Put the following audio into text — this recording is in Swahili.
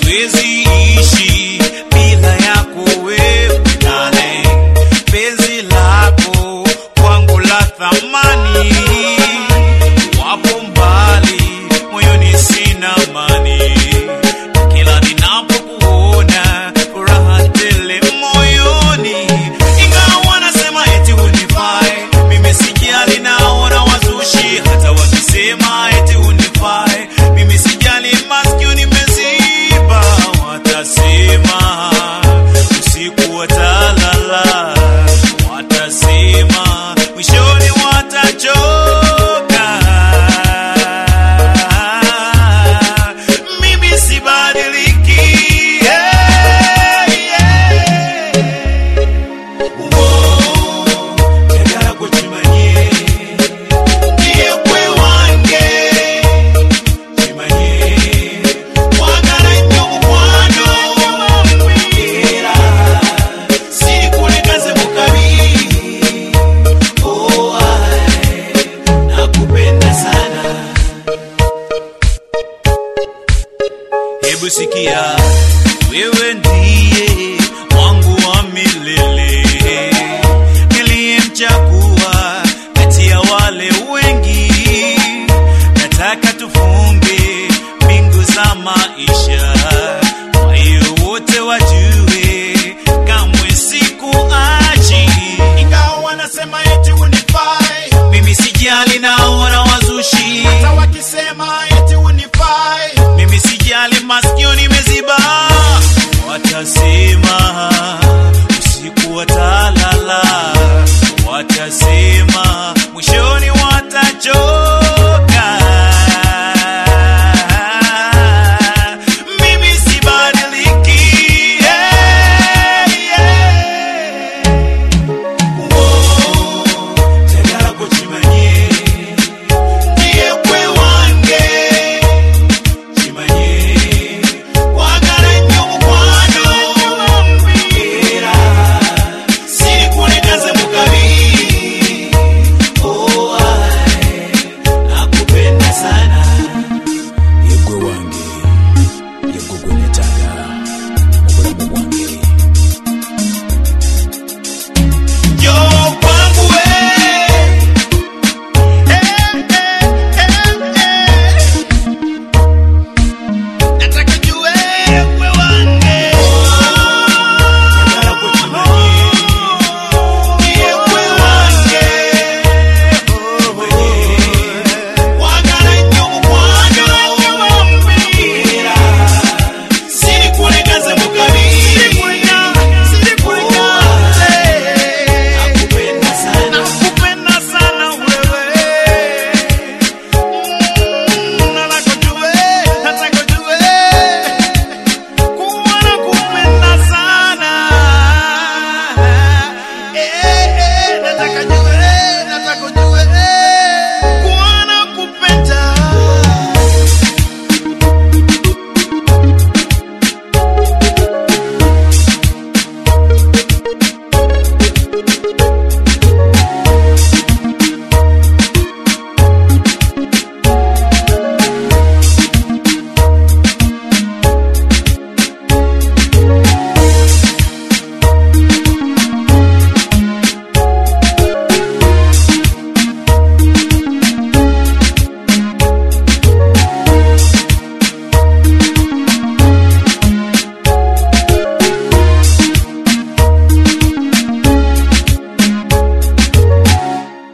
siwezi ishi bila yako wewe darling. Penzi lako kwangu la thamani, wapo mbali moyoni sina amani, kila ninapokuona furaha tele moyoni, ingawa wanasema eti hunifai, mimi sijali, naona wazushi hata wakisema eti hunifai, mimi sijali, masikio nimeziba, watasema usiku watalala, watasema mwishoni watachoka. Mimi sibadiliki, yeah, yeah. Uwo, njagala gwe kimanye, ndiye gwe wange, kimanye, wagala nnyo mukwano, era sirikulekaze mu kabi. Oh, ai, nakupenda sana. Hebu sikia, wewe ndiye wangu wa milele, niliyemchagua kati ya wale wengi. Nataka tufunge mbingu za maisha, kwa hiyo wote wajue